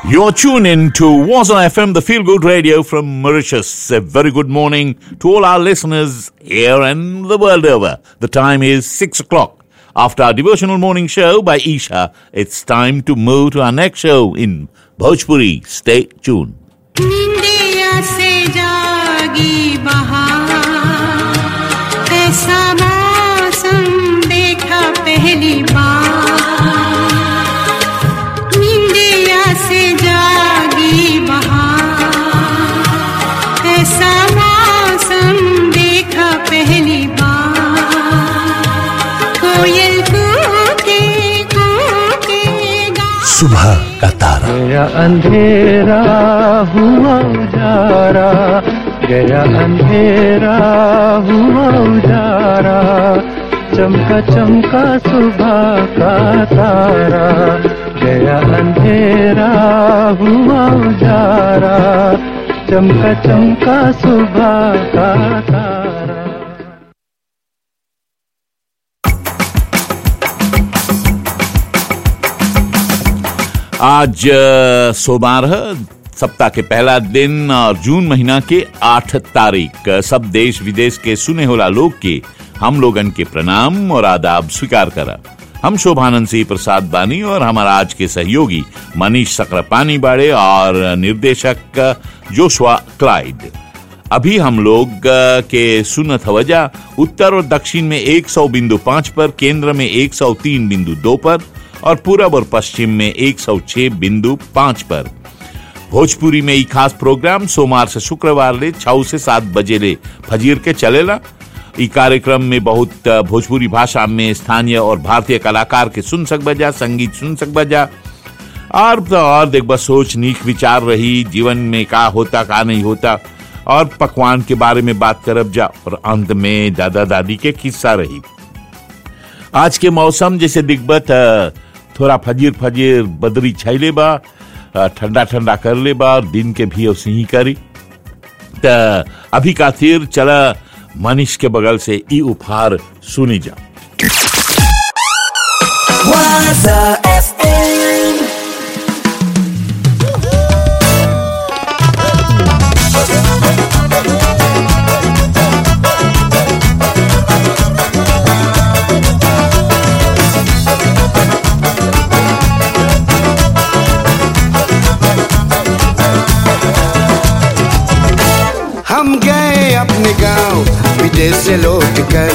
You're tuned in to Waza FM, the feel good radio from Mauritius. A very good morning to all our listeners here and the world over. The time is 6 o'clock. After our devotional morning show by Isha, it's time to move to our next show in Bhojpuri. Stay tuned. निंदिया से जागी बहार ऐसा मौसम देखा पहली बार निंदिया से जागी बहार ऐसा मौसम देखा पहली बार कोयल कूके कूके गा सुबह का तारा गया अंधेरा हुआ उजारा गया अंधेरा हुआ उजारा चमका चमका सुबह का तारा गया अंधेरा हुआ उजारा चमका चमका सुबह का तारा आज अ, सोमवार है सप्ताह के पहला दिन और जून महीना के आठ तारीख सब देश विदेश के सुने होला लोग के हम लोगन के प्रणाम और आदाब स्वीकार करा हम शोभानंद सिंह प्रसाद बानी और हमारा आज के सहयोगी मनीष सक्रापानी बाड़े और निर्देशक जोशवा क्लाइड अभी हम लोग अ, के सुनत हवजा उत्तर और दक्षिण में 100 बिंदु पाँच पर केंद्र में 103 बिंदु दो पर और पूरब और पश्चिम में 106 बिंदु पाँच पर भोजपुरी में ई खास प्रोग्राम सोमवार से शुक्रवार ले छह से सात बजे ले फजीर के चलेला ई कार्यक्रम में बहुत अ, भोजपुरी भाषा में स्थानीय और भारतीय कलाकार के सुन सक बजा संगीत सुन सक बजा और तो और देख बस सोच नीक विचार रही जीवन में का होता का नहीं होता और पकवान के बारे में बात करब जा और अंत में दादा दादी के किस्सा रही आज के मौसम जैसे दिग्बत अ, थोड़ा फजीर फजीर बदरी छैले बा अ, ठंडा ठंडा कर ले बा और दिन के भी उसे ही करी त अभी का तीर चला मनीष के बगल से ई उपहार सुनी जा Waza FM हम गए अपने गांव विदेश से लौट कर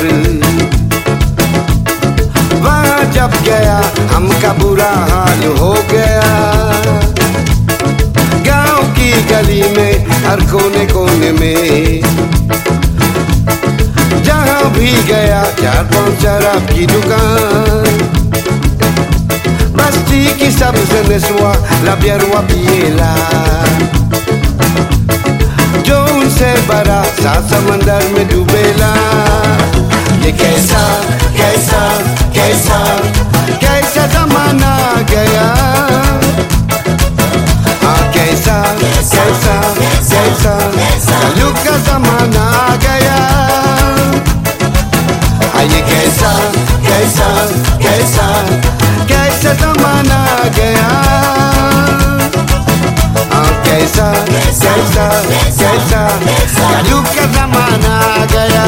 वहाँ जब गया हमका बुरा हाल हो गया गांव की गली में हर कोने कोने में जहाँ भी गया चार पांच शराब की दुकान बस्ती की सबसे नस्वा लबियरवा पिएला जो उनसे बड़ा सात समंदर में डूबेला ये कैसा कैसा कैसा कैसा जमाना आ गया हाँ कैसा कैसा कैसा कलयुग का जमाना आ गया हाँ ये कैसा कैसा कैसा कैसा जमाना आ गया हाँ कैसा कैसा कैसा कलयुग का जमाना आ गया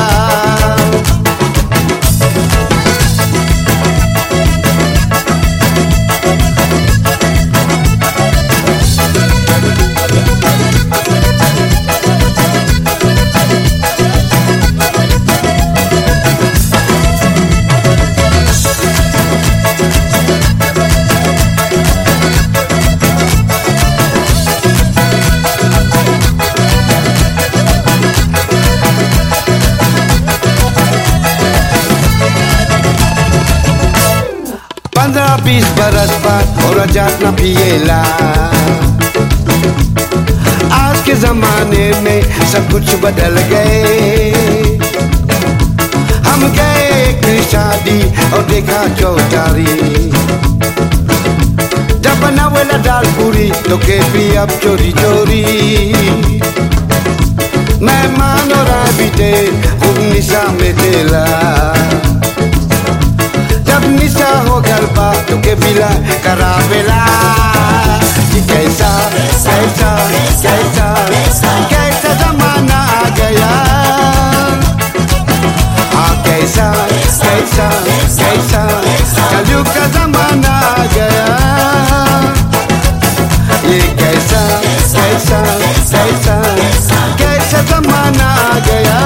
पंद्रह बीस बरस बाद और जात न पिएला आज के जमाने में सब कुछ बदल गए हम गए एक शादी और देखा चौधारी जब बनावेला दाल पूरी तो के भी अब चोरी चोरी मेहमान और बीते खूब निशा में तेला जब निशा हो गल बा तो के बिला करावेला कि कैसा ये कैसा कैसा कैसा कैसा जमाना आ गया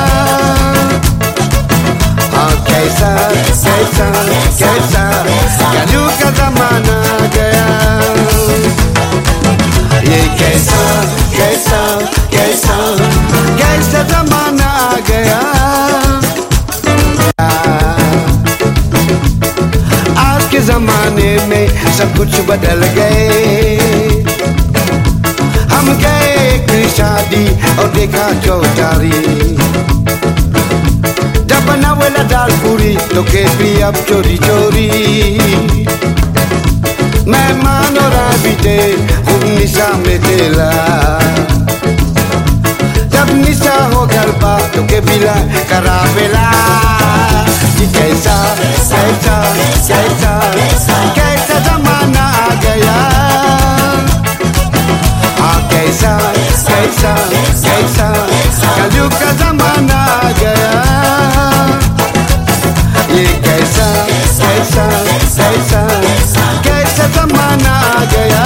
हाँ कैसा कैसा कैसा कलयुग का जमाना आ गया ये कैसा कैसा कैसा कैसा जमाना आ गया आज के जमाने में सब कुछ बदल गए हम गए एक शादी और देखा चौचारी जब बनावेला दाल पूरी तो के भी अब चोरी चोरी मेहमान और बीते खूब निशा में तेला जब निशा हो गरबा तो के बिला करावेला कि कैसा कैसा कैसा कैसा जमाना आ गया हाँ कैसा कैसा कैसा कलयुग का जमाना आ गया ये कैसा कैसा कैसा कैसा जमाना आ गया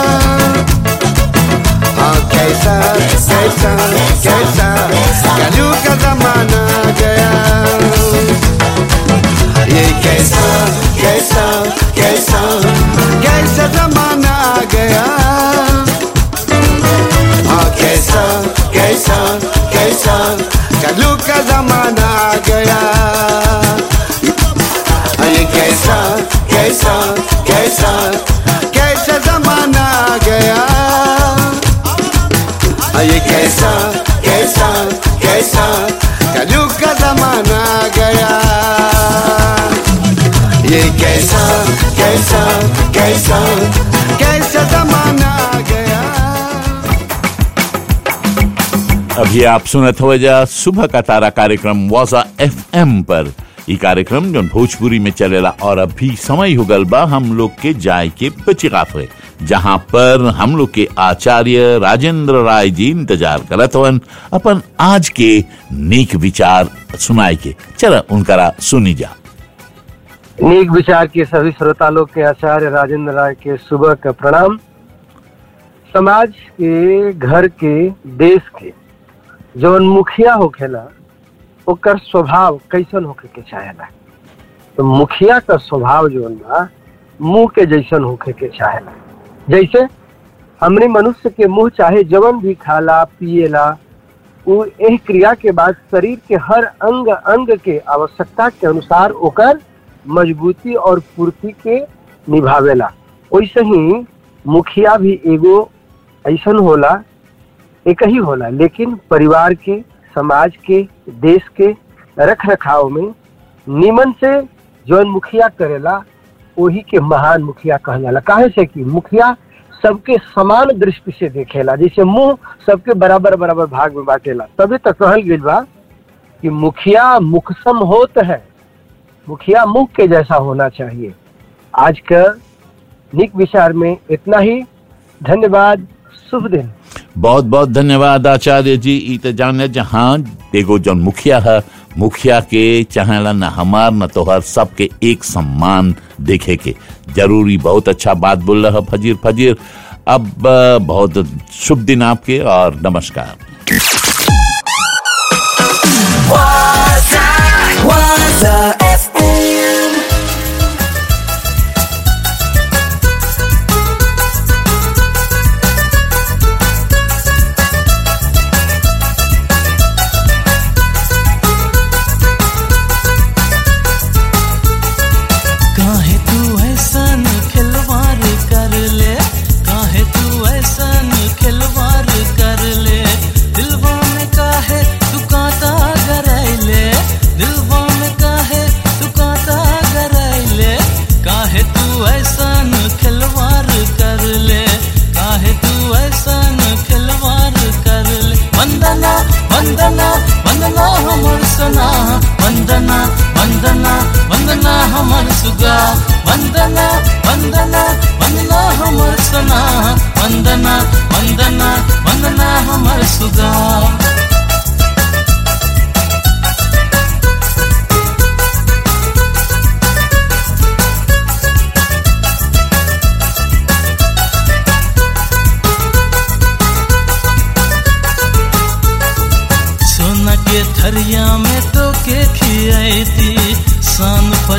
हाँ कैसा कैसा कैसा कलयुग का जमाना आ गया ये कैसा कैसा कैसा कैसा जमाना आ गया हाँ कैसा कैसा कैसा कलयुग का जमाना आ गया ये कैसा कैसा कैसा कैसा जमाना आ गया ये कैसा कैसा कैसा कलयुग का जमाना आ गया ये कैसा कैसा कैसा कैसा जमाना आ गया अभी आप सुनत हो जा सुबह का तारा कार्यक्रम वाजा एफएम पर ई कार्यक्रम जो भोजपुरी में चलेला और अभी समय हो गल बा हम लोग के जाय के पचिकाफे जहाँ पर हम लोग के आचार्य राजेंद्र राय जी इंतजार करत हवन अपन आज के नेक विचार सुनाए के चला उनकरा सुनी जा नीक विचार के सभी श्रोता लोग के आचार्य राजेंद्र राय के सुबह का प्रणाम समाज के घर के देश के जौन मुखिया होखेला ओकर स्वभाव कैसन होखे के चाहेला तो मुखिया का स्वभाव जौन बा मुंह के जैसन होखे के चाहेला जैसे हमने मनुष्य के मुंह चाहे जवन भी खाला पिएला वो एह क्रिया के बाद शरीर के हर अंग अंग के आवश्यकता के अनुसार ओकर मजबूती और पूर्ति के निभावेला वैसे ही मुखिया भी एगो ऐसन होला एक ही होला लेकिन परिवार के समाज के देश के रख रखाव में निमन से जौन मुखिया करेला वही के महान मुखिया कहल जाला काहे से कि मुखिया सबके समान दृष्टि से देखेला जैसे मुंह सबके बराबर बराबर भाग में बांटेला तभी तो कहल गई बा कि मुखिया मुखसम होत है मुखिया मुख के जैसा होना चाहिए आज का निक विचार में इतना ही धन्यवाद शुभ दिन बहुत बहुत धन्यवाद आचार्य जी ई त जाने जहाँ एगो जौन मुखिया है मुखिया के चाहेला न हमार न तोहर सबके एक सम्मान देखे के जरूरी बहुत अच्छा बात बोल रहा फजीर फजीर अब अ, बहुत शुभ दिन आपके और नमस्कार Waza FM. काहे तू ऐसन खिलवाड़ कर ले काहे तू ऐसन खिलवाड़ कर ले दिलवा में काहे तू कांटा गरैले दिलवा में काहे तू कांटा गरैले काहे तू ऐसन खिलवाड़ कर ले काहे तू ऐसन खिलवाड़ कर ले वंदना वंदना वंदना हमर सना वंदना वंदना वंदना हमर सुगा वंदना वंदना वंदना हमर सना वंदना वंदना वंदना हमर सुगा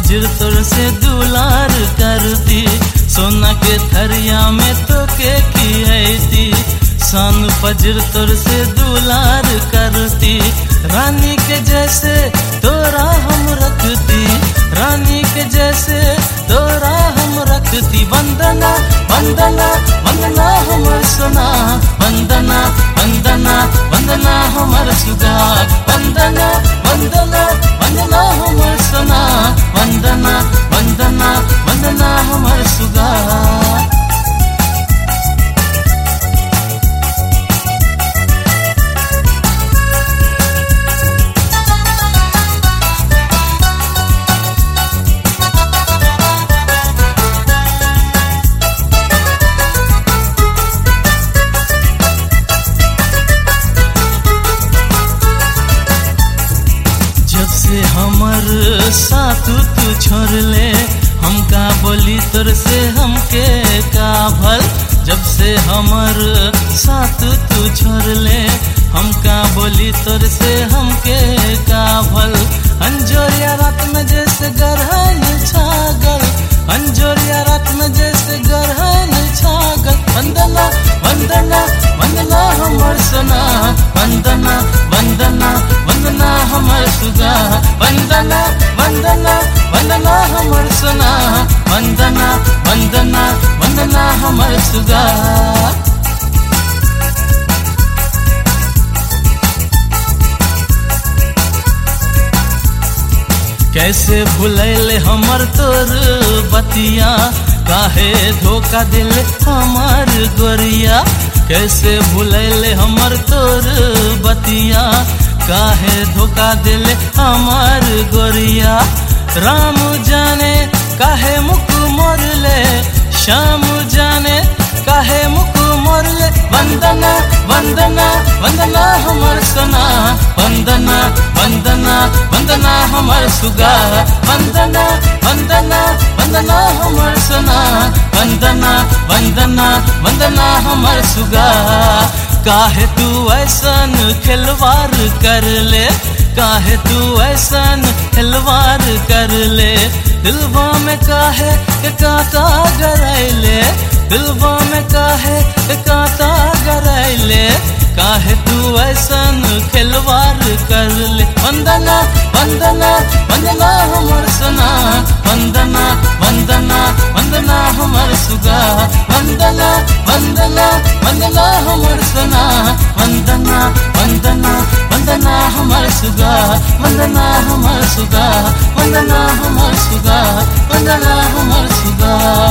फजर तोर से दुलार करती सोना के थरिया में तो के खियती सन फजर तोर से दुलार करती रानी के जैसे तोरा हम रखती रानी के जैसे तोरा हम रखती वंदना वंदना वंदना हमर सोना वंदना वंदना वंदना हमर सुगार वंदना वंदना वंदना हमर सोना वंदना वंदना वंदना हमर सुगार जब से हमर साथ तू छोड़ ले हमका बोली तोर से हमके का भल जब से हमर साथ तू छोड़ ले हमका बोली तोर से हमके का भल अंजोरिया रात में जैसे गरहन छागल अंजोरिया रात में जैसे गरहन छागल वंदना वंदना वंदना हमर सोना वंदना वंदना वंदना हमर सुगा वंदना वंदना वंदना हमर सोना वंदना वंदना वंदना हमर सुगा कैसे भुलैल हमर तोर बतिया काहे धोखा दिल हमर गोरिया कैसे भुलैल हमर तोर बतिया काहे धोखा दिल हमर गोरिया राम जाने काहे मुख मोरले श्याम जाने काहे मुख मोरले वंदना वंदना वंदना हमर सोना वंदना वंदना वंदना हमर सुगा वंदना वंदना वंदना हमर सोना वंदना वंदना वंदना हमर सुगा काहे तू ऐसन खिलवार कर ले काहे तू ऐसन खिलवार कर ले दिलवा में काहे के कांटा गरैले दिलवा में काहे के कांटा गरैले काहे तू ऐसन खिलवार कर ले वंदना वंदना वंदना हमर सोना वंदना वंदना वंदना हमर सुगा वंदना वंदना वंदना हमर सोना वंदना वंदना वंदना हमर सुगा वंदना हमर सुगा वंदना हमर सुगा वंदना हमर सुगा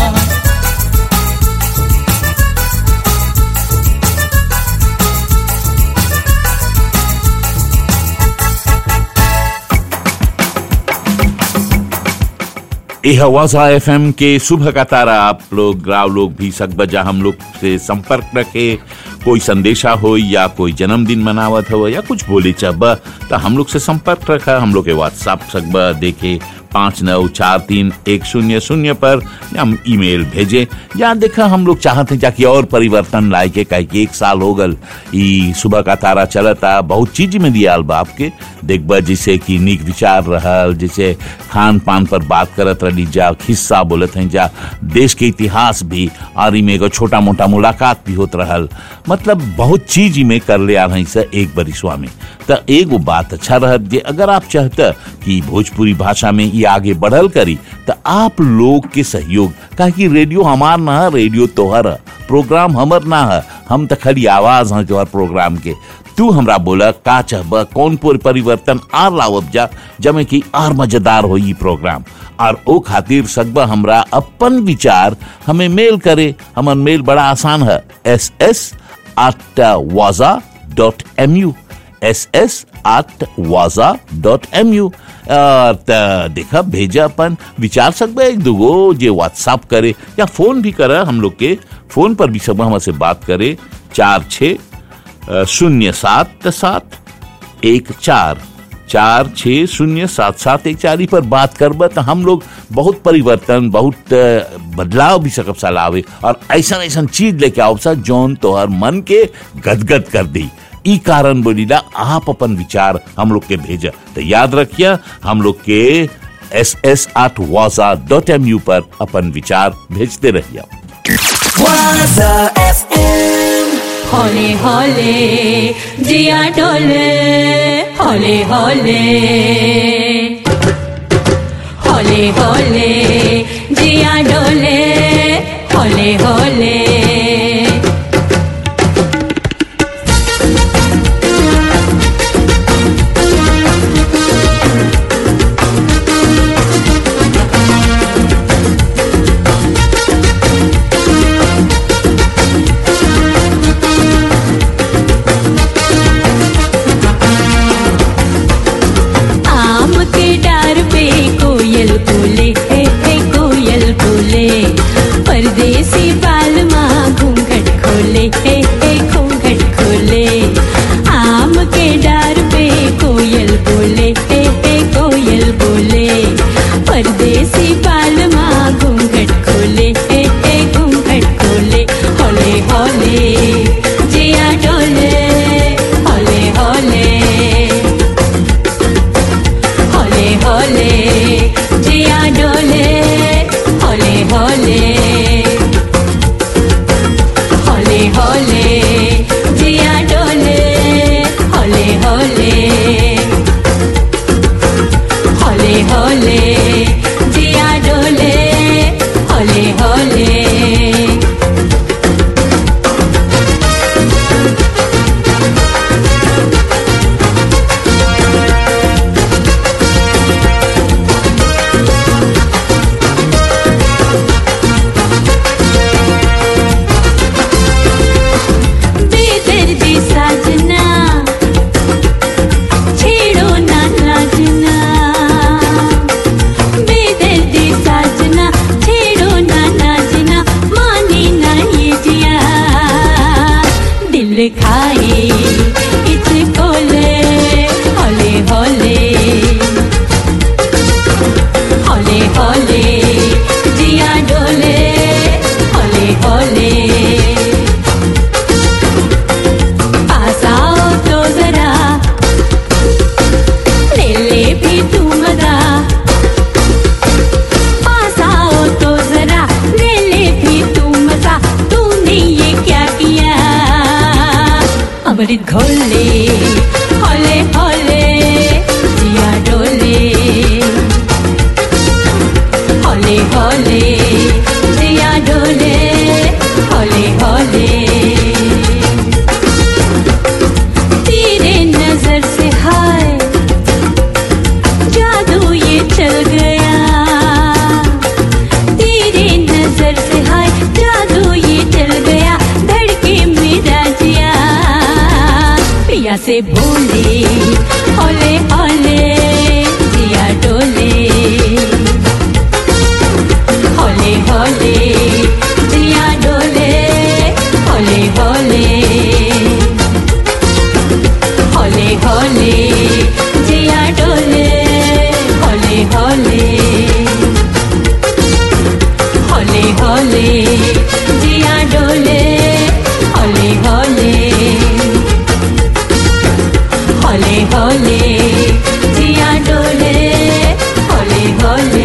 यह वाजा एफ के सुबह का तारा आप लोग ग्राव लोग भी सकबजा हम लोग से संपर्क रखे कोई संदेशा हो या कोई जन्मदिन मनावत हो या कुछ बोले चब तो हम लोग से संपर्क रखा हम लोग के व्हाट्सएप सकबा देखे पाँच नौ चार तीन एक शून्य शून्य पर हम ईमेल भेजे या देखा हम लोग चाहते हैं जाकि और परिवर्तन लाए के कहे कि एक साल हो गल ई सुबह का तारा चलता बहुत चीज में दिया बा आपके देखबा जिसे कि निक विचार रहल जिसे खान पान पर बात करत रही जा खिस्सा बोलत हैं जा देश के इतिहास भी और इमे एगो छोटा मोटा मुलाकात भी होत रहल मतलब बहुत चीज में कर ले आ रही से एक बरिसवा में तो एगो बात अच्छा रहत जे अगर आप चाहते कि भोजपुरी भाषा में ये आगे बढ़ल करी तो आप लोग के सहयोग काहे कि रेडियो हमार ना है रेडियो तोहर है प्रोग्राम हमर ना है हम तो खाली आवाज हैं तोहर प्रोग्राम के तू हमरा बोला का चाहब कौन पर परिवर्तन आर लावब जा जमे कि आर मजेदार हो ई प्रोग्राम और ओ खातिर सकबा हमरा अपन विचार हमें मेल करे हमर मेल बड़ा आसान है S S at waza dot M U S S at waza dot M U देखा भेजा अपन विचार सकबे एक दूगो जे व्हाट्सअप करे या फोन भी करे हम लोग के फोन पर भी सब हमसे बात करे चार छ शून्य सात सात एक चार चार छ शून्य सात सात एक चार पर बात करब तो हम लोग बहुत परिवर्तन बहुत अ, बदलाव भी सकब लावे और ऐसा ऐसा चीज लेके आओ सा जौन तोहर मन के गदगद कर दी ई कारण बोलीला आप अपन विचार हम लोग के भेजा तो याद रखिए हम लोग के एस एस आठ वाजा डॉट एम यू पर अपन विचार भेजते रहिए Waza FM. हौले हौले जिया डोले हौले हौले हौले हौले जिया डोले हौले हौले आम के डार पे कोयल बोले हे हे कोयल बोले परदेसी बाल माँ घूंघट खोले हे हे घूंघट खोले आम के डार पे कोयल बोले हे हे कोयल बोले परदेसी बाल माँ घूंघट खोले हे हे घूंघट खोले हौले हौले जिया डोले हौले हौले हौले हौले जिया डोले हौले हौले हौले हौले जिया डोले हौले हौले हौले हौले जिया डोले हौले हौले बेदर्दी साजना छेड़ो ना नाजना बेदर्दी साजना छेड़ो ना नाजना माने ना ये जिया दिल खाए इसको ले हौले हौले हौले हौले जिया डोले हौले हौले पास आओ तो जरा ले ले भी तू मजा पास आओ तो जरा ले ले भी तू मजा तूने ये क्या किया अमृत घोले हौले हौले जिया डोले हौले हौले जिया डोले हौले हौले तेरे नजर से हाय जादू ये चल गया तेरे नजर से हाय जादू ये चल गया धड़के मेरा जिया पिया से बोले ओले ओले जिया डोले हौले हौले जिया डोले हौले हौले हौले हौले जिया डोले हौले हौले हौले हौले जिया डोले हौले हौले हौले हौले जिया डोले हौले हौले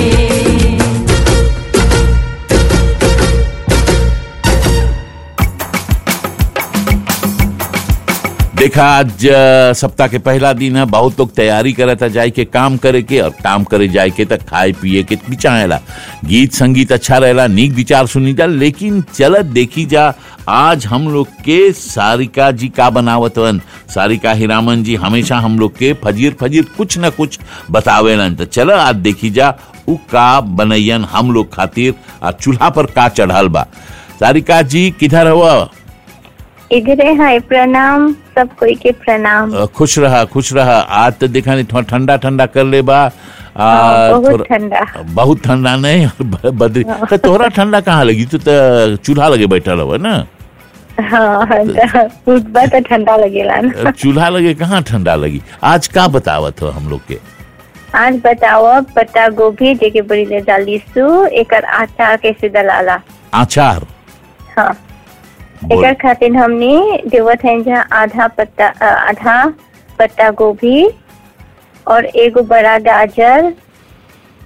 देखा आज अ, सप्ताह के पहला दिन है बहुत लोग तैयारी करे था जाए के काम करे के और काम करे जाए के तक खाए पिए के बिचाएला गीत संगीत अच्छा रहेला नीक विचार सुनी जा लेकिन चलत देखी जा आज हम लोग के सारिका जी का बनावत वन सारिका हिरामन जी हमेशा हम लोग के फजीर फजीर कुछ न कुछ बतावेलन तो चलो आज देखी जा उ का बनैयन हम लोग खातिर आ चूल्हा पर का चढ़ल बा सारिका जी किधर हुआ इधरे है प्रणाम सब कोई के प्रणाम अ, खुश रहा खुश रहा आज तो देखा नहीं थोड़ा ठंडा ठंडा कर ले बा आ, हाँ, बहुत थोड़ा- ठंडा बहुत ठंडा नहीं और ब- बदरी तो तोहरा ठंडा कहाँ लगी तू तो चूल्हा लगे बैठल हो ना हाँ त उठबा तो ठंडा लगेला ना चूल्हा लगे कहाँ ठंडा लगी आज का बतावत हो हम लोग के आज बताओ पत्ता गोभी जेके बड़ी ले डाली सु एकर आटा कैसे दलाला आचार हाँ बोल। एकर खातिर हमने देवत है जहाँ आधा पत्ता अ, आधा पत्ता गोभी और एगो बड़ा गाजर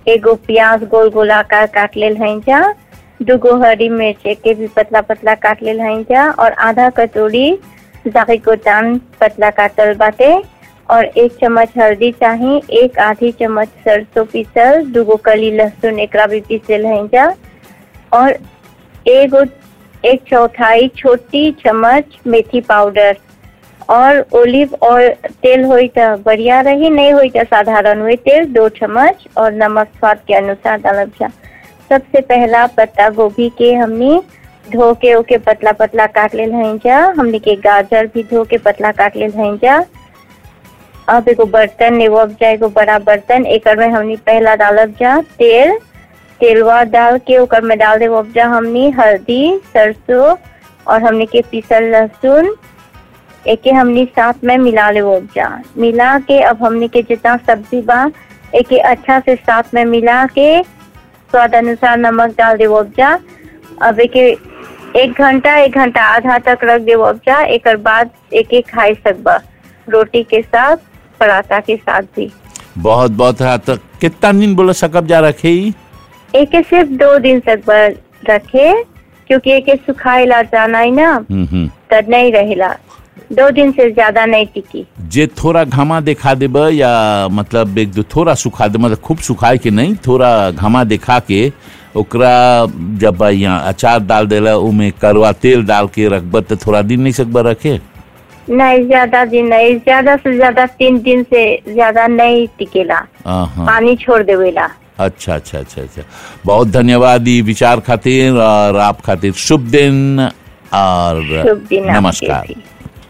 एगो प्याज गोल गोल आकार काट लेल हई जा दूगो हरी मिर्च के भी पतला पतला काट लेल हई जा और आधा कटोरी जाकी कोटान पतला काटल बाटे और एक चम्मच हल्दी चाही एक आधी चम्मच सरसों पीसल दूगो कली लहसुन एकरा भी पीसल हई जा और एगो एक चौथाई छोटी चम्मच मेथी पाउडर और ओलिव और तेल होई त बढ़िया रही नहीं होई त साधारण हुई तेल दो चम्मच और नमक स्वाद के अनुसार डालब जा सबसे पहला पत्ता गोभी के हमनी धो के ओके पतला पतला काट लेल हई जा हमनी के गाजर भी धो के पतला काट लेल हई जा अब एगो बर्तन एगो अब जा एगो बड़ा बर्तन एकर में हमनी पहला डालब जा तेल तेलवा डाल के ओकर में डाल देव अब जा हमनी हल्दी सरसों और हमनी के पीसल लहसुन एके हमनी साथ में मिला ले उपजा मिला के अब हमनी के जितना सब्जी बा एके अच्छा से साथ में मिला के स्वाद अनुसार नमक डाल दे उपजा अब एके एक घंटा एक घंटा आधा तक रख दे उपजा एक बाद एके खाई सकबा रोटी के साथ पराठा के साथ भी बहुत बहुत हद तक कितना दिन बोला सकब जा रखे ही एके सिर्फ दो दिन तक बर रखे क्योंकि एके सुखाएला जाना ही ना हम्म, हम्म। तब नहीं रहेला दो दिन से ज्यादा नहीं टिकी जे थोड़ा घामा दिखा देब या मतलब एक दो थोड़ा सुखा दे मतलब खूब सुखाए के नहीं थोड़ा घामा दिखा के ओकरा जब यहाँ अचार डाल देला उमे करवा तेल डाल के रखब तो थोड़ा दिन नहीं सकब रखे नहीं ज्यादा दिन नहीं ज्यादा से ज्यादा तीन दिन से ज्यादा नहीं टिकेला हाँ पानी छोड़ देवेला अच्छा अच्छा अच्छा अच्छा बहुत धन्यवाद ई विचार खातिर और आप खातिर शुभ दिन और शुभ दिन आपके नमस्कार भी।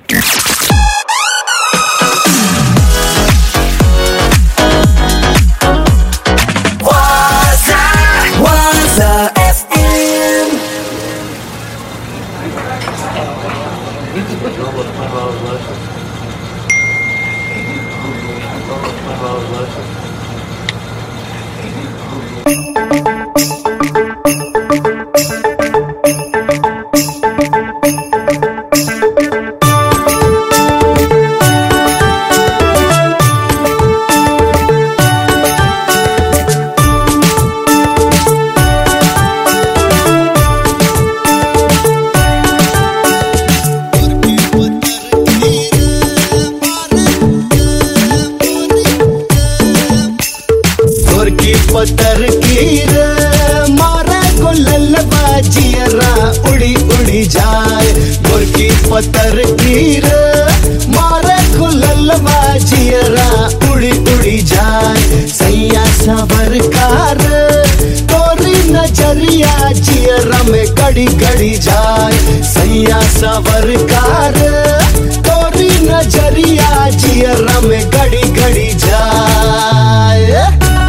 Waza, Waza FM. तोर की पतर की रे मारे को ललबा जियरा उड़ी उड़ी जाए तोर की पतर की रे मारे को ललबा जियरा उड़ी उड़ी जाए सैया सबर कार तोरी नजरिया जियरा में गड़ी गड़ी जाए सैया सबर कार तोरी नजरिया जियरा में गड़ी गड़ी जाए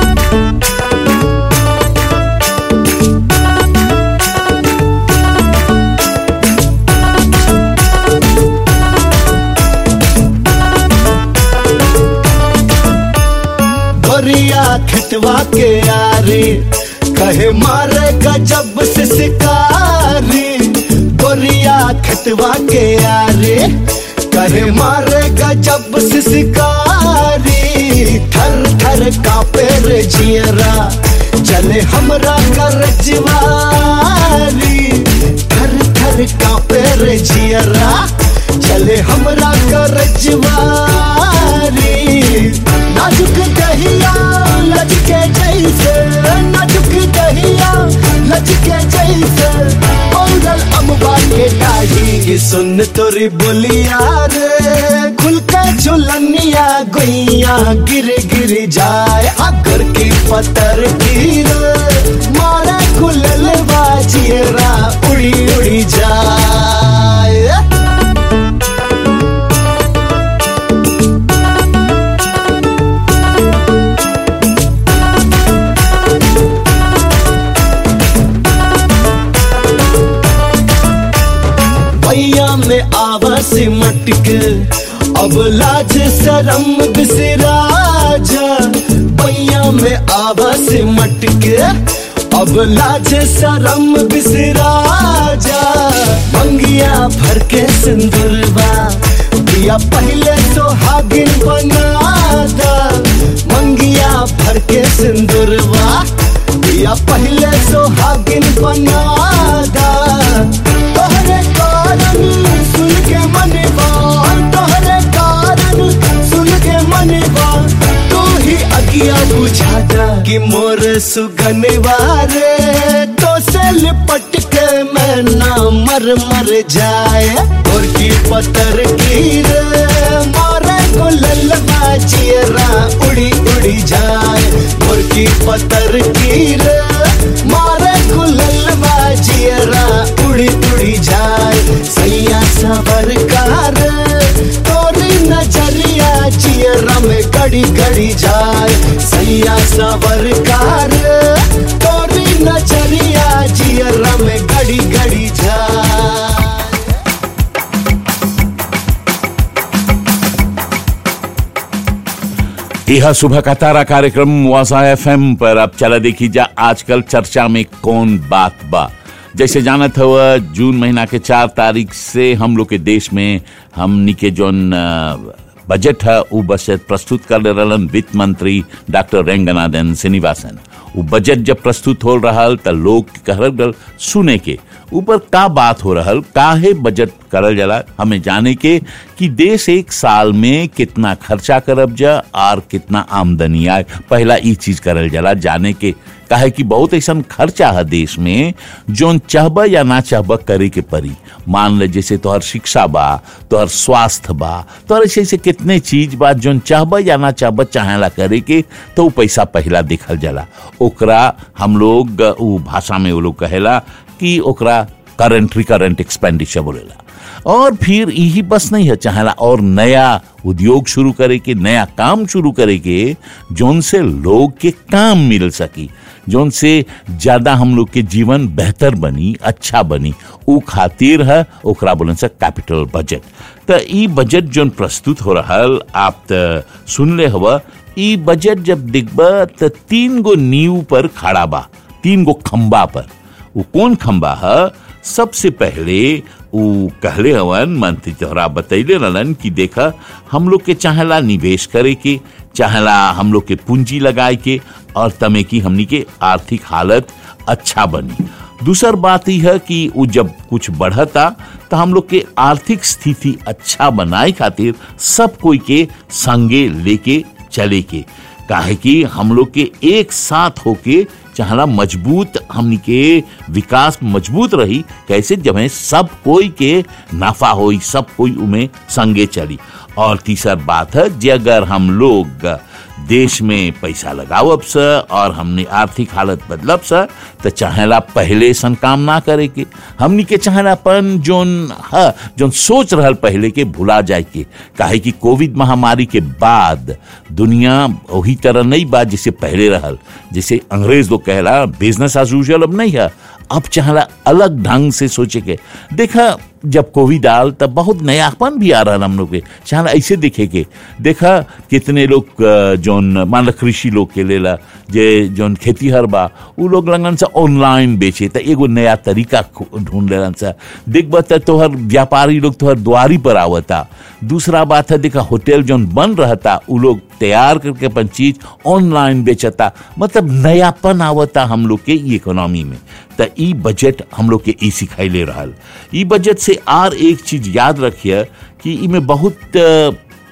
गोरिया खितवा के यारी कहे मारे गजब से शिकारी गोरिया खितवा के यारी कहे मारे गजब से शिकारी थर थर कापे रे जियरा चले हमरा कर जिवारी थर थर कापे रे जियरा चले हमरा कर जिवारी नाजुक दहिया लचके जैसे नाजुक दहिया लचके जैसे पौधल अम्बा के डाढ़ी की सुन तोरी बोलिया रे खुल के झुलनिया गुइया गिर गिर जाए अगर की पतर गिर मारा खुलल बाजियरा उड़ी उड़ी जाए भैया में आवा से मटक अब लाज शरम बिसरा जा भैया में आवा से मटक अब लाज शरम बिसरा जा मंगिया भर के सिंदूरवा दिया पहले सुहागिन बना दा मंगिया भर के सिंदूरवा सुगनवार तो से लिपट के मैं ना मर मर जाए और की पतर की रे मारे को ललवा चियरा उड़ी उड़ी जाए और की पतर की रे मारे को ललवा चियरा उड़ी उड़ी जाए सैया सबर कार तोरी नजरिया चियरा में गड़ी गड़ी जाए सैया सबर कार तोरी नजरिया चियरा में गड़ी गड़ी जाए यह सुबह का तारा कार्यक्रम वासा एफएम पर अब चला देखी जा आजकल चर्चा में कौन बात बा जैसे जानत हुआ जून महीना के चार तारीख से हम लोग के देश में हमनी के जोन अ, बजट है उ बजट प्रस्तुत कर ले रहलन वित्त मंत्री डॉक्टर रेंगनाथन श्रीनिवासन उ बजट जब प्रस्तुत हो रहल त लोग कहल गल सुने के ऊपर का बात हो रहल काहे बजट करल जाला हमें जाने के कि देश एक साल में कितना खर्चा करब जा और कितना आमदनी आए पहला ई चीज करल जाला जाने के काहे कि बहुत ऐसा खर्चा है देश में जोन चाहब या ना चाहब करे के परी मान ले जैसे तोहर शिक्षा बा तोहर स्वास्थ्य बा तोहर ऐसे ऐसे कितने चीज बा जोन चाहब या ना चाहब चाहेला करे के तो उ पैसा पहला देखल जाला ओकरा हम लोग उ भाषा में वो लोग कहेला कि ओकरा करंट रिकरेंट एक्सपेंडिचर बोलेला और फिर यही बस नहीं है चाहेला और नया उद्योग शुरू करे के नया काम शुरू करे के जोन से लोग के काम मिल सकी जोन से ज्यादा हम लोग के जीवन बेहतर बनी अच्छा बनी उ खातिर है ओकरा बोलन से कैपिटल बजट त ई बजट जोन प्रस्तुत हो रहल आप त सुनले हवा ई बजट जब दिखबा त तीन गो नींव पर खड़ा बा तीन गो खंबा पर वो कौन खंबा है सबसे पहले उ कहले हवन मंत्री तोहरा बतैले रहलन कि देखा हम लोग के चाहेला निवेश करे के चाहेला हम लोग के पूंजी लगाए के और तमे की हमनी के आर्थिक हालत अच्छा बनी दूसर बात यह है कि उ जब कुछ बढ़ता तो हम लोग के आर्थिक स्थिति अच्छा बनाए खातिर सब कोई के संगे लेके चले के काहे कि हम लोग के एक साथ होके चाहला मजबूत हमनी के विकास मजबूत रही कैसे जब है सब कोई के नाफा होई सब कोई उमें संगे चली और तीसर बात है जे अगर हम लोग देश में पैसा लगावब स और हमने आर्थिक हालत बदलब स तो चाहेला पहले सन काम ना करे के हमनी के चाहेलापन जोन है जोन सोच रहल पहले के भुला जाए के काहे कि कोविड महामारी के बाद दुनिया वही तरह नहीं बा जैसे पहले रहल जैसे अंग्रेज लोग कहला बिजनेस एज यूजुअल अब नहीं है अब चाहला अलग ढंग से सोचे के देखा जब कोविड आल तब बहुत नयापन भी आ रहा हम लोग के चाहला ऐसे देखे के देखा कितने लोग अ, जोन मान लो कृषि लोग के लेला जे जोन खेती हर बा उ लोग लगन से ऑनलाइन बेचे त एगो नया तरीका खो- ढूंढ लेलन सा देखबा त तोहर व्यापारी लोग तोहर द्वारी पर आवता दूसरा बात है देखा होटल जोन बन रहता उ लोग तैयार करके अपन चीज ऑनलाइन बेचता मतलब नयापन आवता हम लोग के ई इकोनॉमी में त ई बजट हम लोग के ई सिखाइले रहल ई बजट से आर एक चीज याद रखिए कि ई में बहुत अ,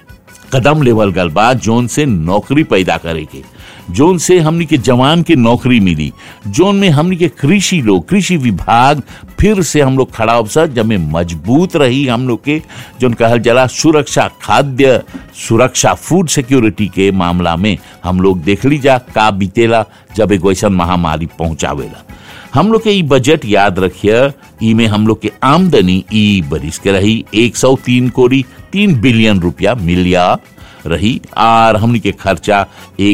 कदम लेवल गल बा जोन से नौकरी पैदा करे के जोन से हमनी के जवान के नौकरी मिली जोन में हमनी के कृषि लोग कृषि विभाग फिर से हम लोग खड़ा अवसर जब में मजबूत रही हम लोग के जोन कहल जला सुरक्षा खाद्य सुरक्षा फूड सिक्योरिटी के मामला में हम लोग देख ली जा का बीतेला जब एगो ऐसा महामारी पहुंचावेला हम लोग के ई बजट याद रखिए ई में हम लोग के आमदनी ई बरिस के रही 103 कोड़ी तीन बिलियन रुपया मिलिया रही और हमनी के खर्चा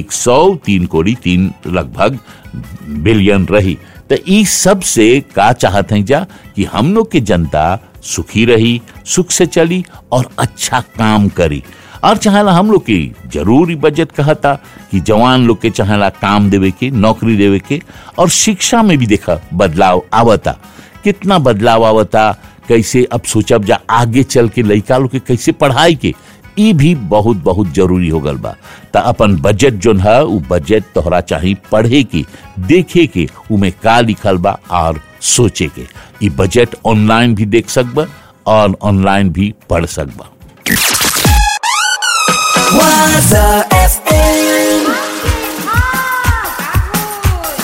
103 कोड़ी तीन लगभग बिलियन रही तो ई सब से का चाहत हैं जा कि हम लोग के जनता सुखी रही सुख से चली और अच्छा काम करी और चाहेला हम लोग के जरूरी बजट कहता कि जवान लोग के चाहेला काम देवे के नौकरी देवे के और शिक्षा में भी देखा बदलाव आवता कितना बदलाव आवता कैसे अब सोचब जा आगे चल के लड़का लोग के कैसे पढ़ाई के ई भी बहुत बहुत जरूरी हो गल बा त अपन बजट जोन है उ बजट तोहरा चाही पढ़े के देखे के उमे का लिखल बा और सोचे के ई बजट ऑनलाइन भी देख सकबा और ऑनलाइन भी पढ़ सकबा Waza FM.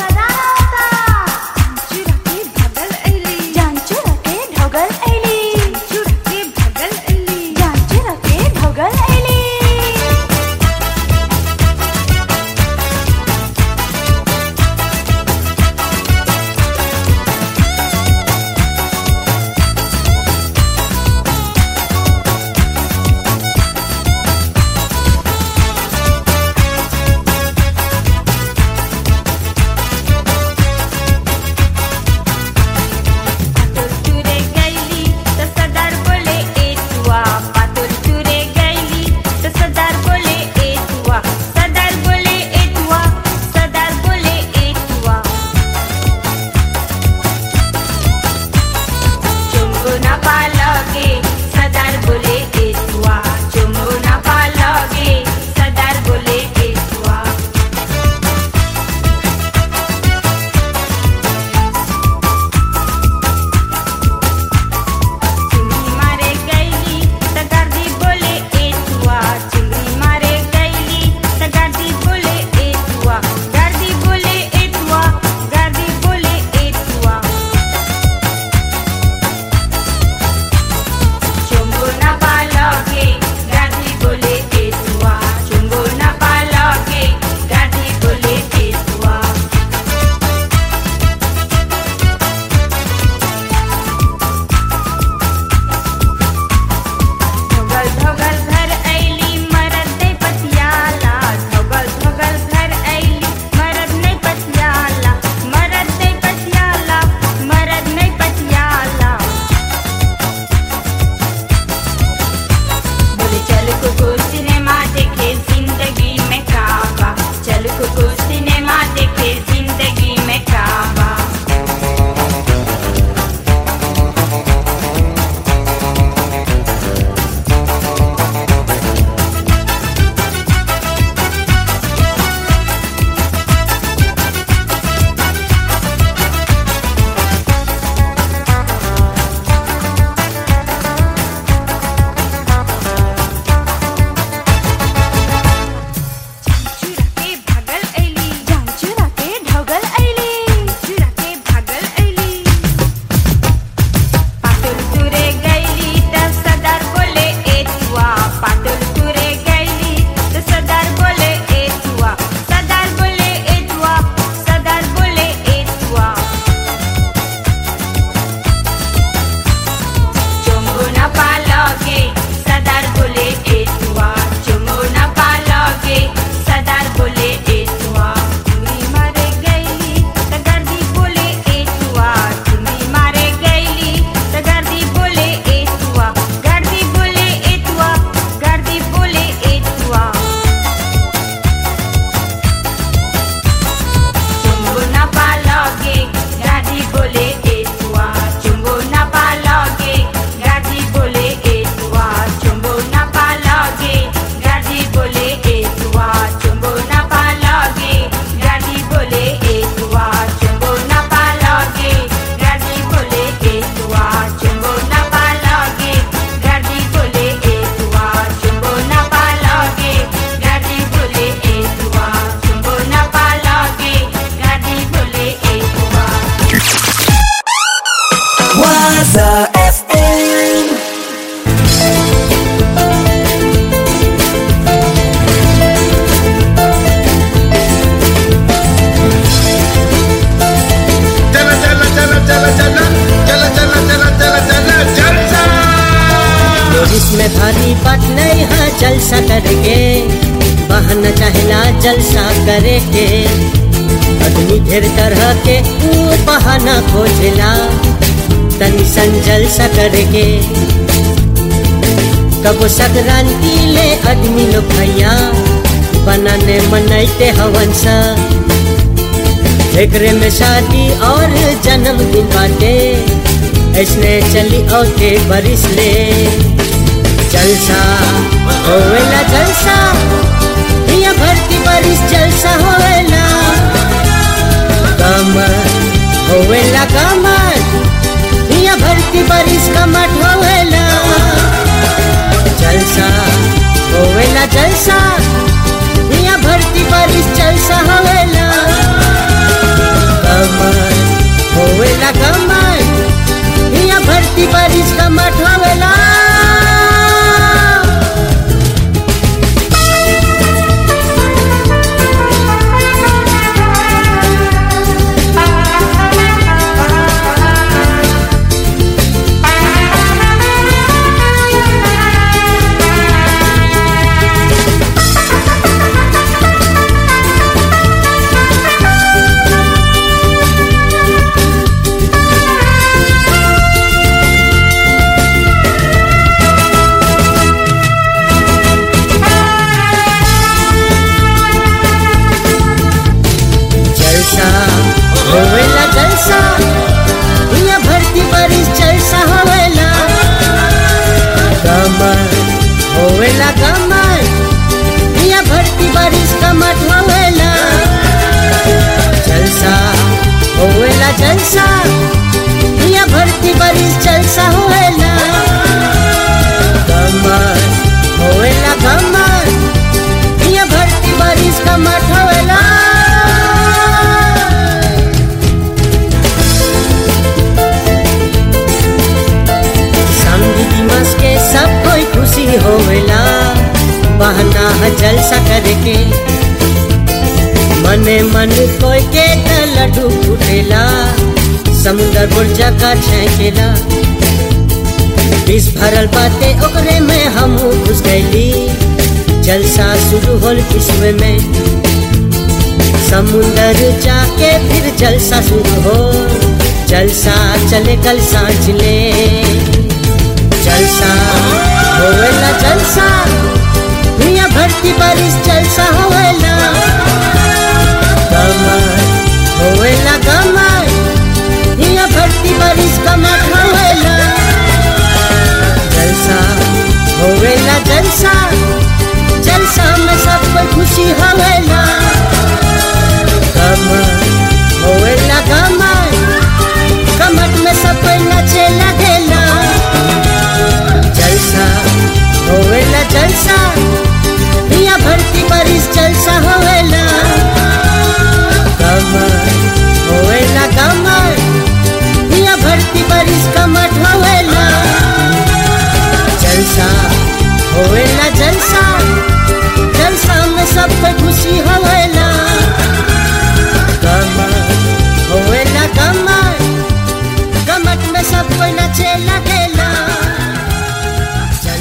पालोगे सदार बोले एतुआ चुमो न पालोगे सदार बोले एतुआ तुम्ही मारे गईली त गर्दी बोले एतुआ तुम्ही मारे गईली त गर्दी बोले एतुआ गर्दी बोले एतुआ गर्दी बोले एतुआ चुम्बो न पालोगे गाड़ी बोले एतुआ चुम्बो न पालोगे गाड़ी बोले एतुआ चुम्बो न पालोगे गाड़ी बोले एतुआ चुम्बो न पालोगे गाड़ी बोले एतुआ चुम्बो न पालोगे गाड़ी बोले एतुआ चुम्बो न पालोगे गाड़ी बोले एतुआ चुम्बो न पालोगे गाड़ी बोले एतुआ चुम्बो न पालोगे गाड़ी बोले एतुआ Waza FM. चला चला चला चला चला चला चला चला चला चला जलसा इसमें भारी बात नहीं है जलसा करके बहाना चाहेला जलसा करे के आदमी ढेर तरह के ऊ बहाना खोजेला तनी सन जलसा करके कबो संक्रांति ले आदमी लोग भैया बनाने मनैते हवन सा एकरे में शादी और जन्मदिन बाटे ऐसने चली औते बरिस ले जलसा होवेला जलसा हिया भरती बरिस जलसा होवेला कमर होवेला कमर हिया भरती बरिस कमट होवेला जलसा होवेला जलसा हिया भरती बरिस जलसा होवेला कमर होवेला कमर हिया भरती बरिस कमट होवेला जलसा होवेला जलसा हिया भरती बरिस जलसा होवेला कमर होवेला कमर हिया भरती बरिस कमर होवेला जलसा होवेला जलसा हिया भरती बरिस जलसा होवेला कमर होवेला कमर हिया भरती बरिस कमर होवेला समझी दिमाग के सब कोई खुशी होवेला बहना है जलसा करके मने मन कोई के त लड्डू फूटेला समुंदर बुर्जा का छेकेला विष भरल बाते ओकरे में हम घुस गईली जलसा शुरू होल विश्व में समुंदर जाके फिर जलसा शुरू हो जलसा चले कल सांझ ले जलसा होवेला जलसा दुनिया भरती बारिश जलसा होवेला कमर होवेला कमर दुनिया भरती बारिश कमर होवेला जलसा होवेला जलसा जलसा में सब कोई खुशी होवेला कमर होवेला कमर कमर में सब कोई नचे लगेला जलसा होवेला जलसा दुनिया भरती बारिश जलसा होवेला कमर होवेला कमर दुनिया भरती बारिश कमर होवेला जलसा होवेला जलसा जलसा में सब पे खुशी होवेला कमर होवेला कमर कमट में सब कोई नचे लगेला